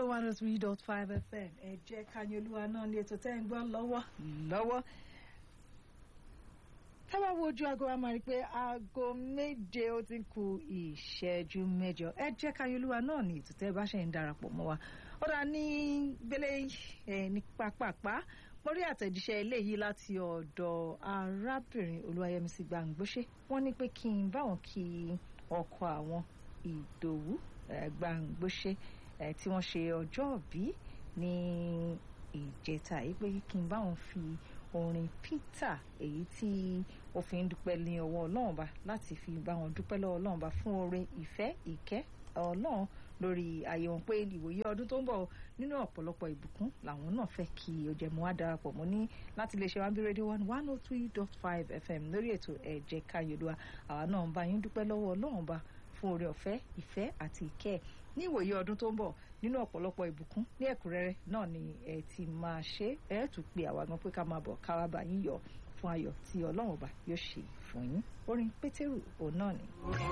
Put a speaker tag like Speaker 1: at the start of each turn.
Speaker 1: one oh three dot five fm ẹ jẹ́ kanyolúwa náà ní ètò tẹ́ ń gbọ́ lọ́wọ́ lọ́wọ́ tábà wo ojú aago wa máa rí i pé aago méje ó ti ń ku ìṣẹ́jú mẹ́jọ ẹ jẹ́ kanyolúwa náà ní ètò tẹ́ bá ṣe ń darapọ̀ mọ́ wa ó dà ní gbélé ẹ ní pápápá mo rí àtẹ̀jíṣẹ́ eléyìí láti ọ̀dọ̀ arábìnrin olúwayẹmísí gbàǹgbóṣe wọ́n ní pé kí n báwọn kí ọkọ àwọn ìdòwú gbàǹgbóṣe tí wọ́n ṣe ọjọ́ òbí ní ìjẹta yìí pé kí n báwọn fi orin peter èyí tí ó fi ń dúpẹ́ ní ọwọ́ ọlọ́run bá láti fi bá wọn dúpẹ́ lọ́wọ́ ọlọ́run bá fún oore ìfẹ́ ìkẹ́ ọlọ́run lórí ààyè wọn pé ìwòye ọdún tó ń bọ̀ nínú ọ̀pọ̀lọpọ̀ ìbùkún làwọn náà fẹ́ kí o jẹ́ mọ́ wá darapọ̀ mọ́ ní láti lè ṣe wá bí rédíò one one oh three dot five fm lórí ètò ẹ̀jẹ̀ káyọ̀dúà àwa náà ń bá yín dúpẹ́ lọ́wọ́ ọlọ́run bá fún oore ọ̀fẹ́ ìfẹ́ àti ìkẹ́ ní ìwòye ọdún tó ń bọ̀ nínú ọ̀pọ̀lọpọ̀ ìbùkún ní ẹ̀kúnrẹ́rẹ́ náà ni ẹ ti máa ṣe ẹ tún pe àwa gan pé ká máa bọ̀ ká wá bá yín yọ̀ fún ayọ̀ tí ọlọ́run ọba yóò ṣe fún yín orin pétérù òun náà ni.